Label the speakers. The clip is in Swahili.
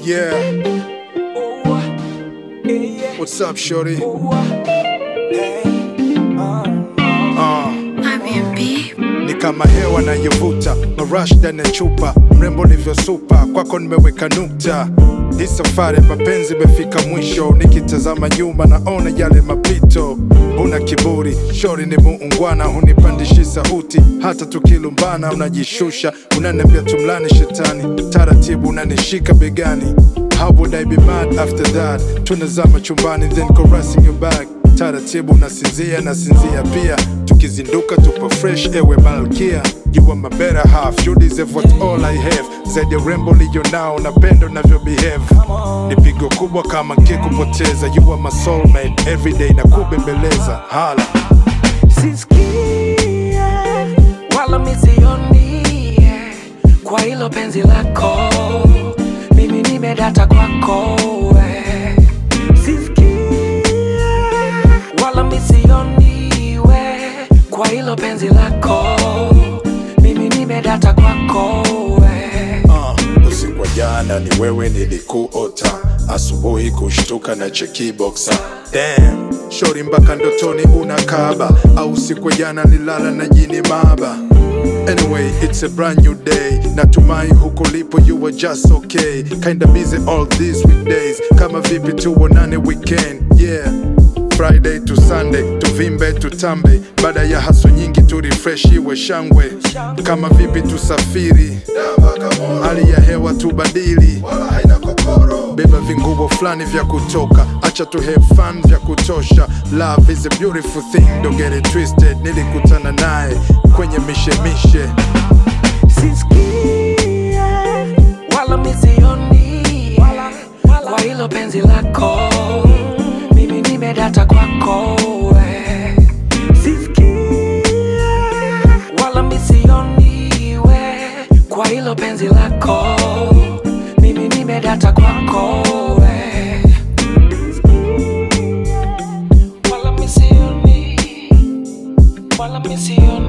Speaker 1: Yeah. What's up, shorty? Uh, ni kama hewa nayovuta marash ndani ya chupa mrembo nivyosupa kwako nimeweka nukta hii safari ya mapenzi imefika mwisho nikitazama nyuma naona yale mapito una kiburi shori ni muungwana hunipandishi sauti hata tukilumbana unajishusha unaniambia tumlani shetani taratibu unanishika begani How would I be mad after that? Tunazama chumbani then caressing your back taratibu nasinzia nasinzia pia tukizinduka tupo fresh ewe malkia you are my better half you deserve what all I have zaidi ya urembo liyo nao napendo navyo behave ni pigo kubwa kama nkikupoteza you are my soulmate everyday na kubembeleza hala
Speaker 2: sisikie wala misioni kwa hilo penzi lako mimi nimedata kwako we. sisikie wala misioni we kwa hilo penzi lako mimi nimedata kwako we.
Speaker 1: uh, usiku wa jana ni wewe nilikuota asubuhi kushtuka na chekiboxa Damn, shori mpaka ndotoni unakaba au siku ya jana nilala na jini maba Anyway, it's a brand new day natumai huko lipo you are just okay kinda busy all these weekdays kama vipi tuonane weekend yeah Friday to Sunday tuvimbe tutambe baada ya haso nyingi tu refresh iwe shangwe kama vipi tusafiri hali ya hewa tubadili beba vinguo fulani vya kutoka acha tu have fun vya kutosha love is a beautiful thing don't get it twisted nilikutana naye kwenye mishemishe
Speaker 2: sisikie wala misioni kwa hilo penzi lako mimi nimedata kwako we. sisikie wala misioni we kwa hilo penzi lako mimi nimedata kwako we. wala misioni wala misioni